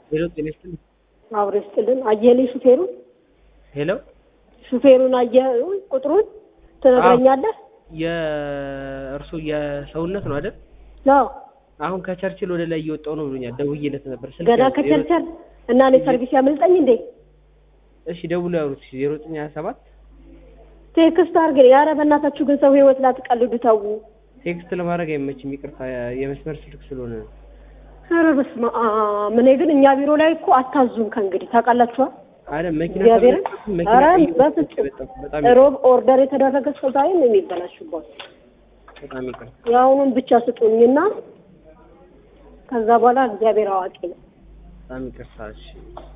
ሄሎ ጤና ይስጥልኝ። አብሮ ይስጥልን። አየህልኝ ሹፌሩን ሄሎ ሹፌሩን አየህ ቁጥሩን ትነግረኛለህ? የእርሶ የሰውነት ነው አይደል? ነው አሁን ከቸርችል ወደ ላይ እየወጣው ነው ብሎኛል። ደውዬለት ነበር ስልክ ገና ያዘ። ከቸርቸር እና እኔ ሰርቪስ ያመልጠኝ እንዴ? እሺ ደውሎ ያወሩት ዜሮ ዘጠኝ ሀያ ሰባት ቴክስት አድርግልኝ። ኧረ በእናታችሁ ግን ሰው ህይወት ላትቀልዱ ተዉ። ቴክስት ለማድረግ አይመችም፣ ይቅርታ የመስመር ስልክ ስለሆነ ነው። ኧረ በስመ አብ። እኔ ግን እኛ ቢሮ ላይ እኮ አታዙም ከእንግዲህ ታውቃላችኋል። አለ መኪና እግዚአብሔርን ተበላሽቶ መኪና ኧረ ቀይሮ በፍጹም በጣም በጣም ሮብ ኦርደር የተደረገ ሰው ዛሬ ነው የሚበላሽባት። በጣም ይቅርታ የአሁኑን ብቻ ስጡኝና ከዛ በኋላ እግዚአብሔር አዋቂ ነው። በጣም ይቅርታ። እሺ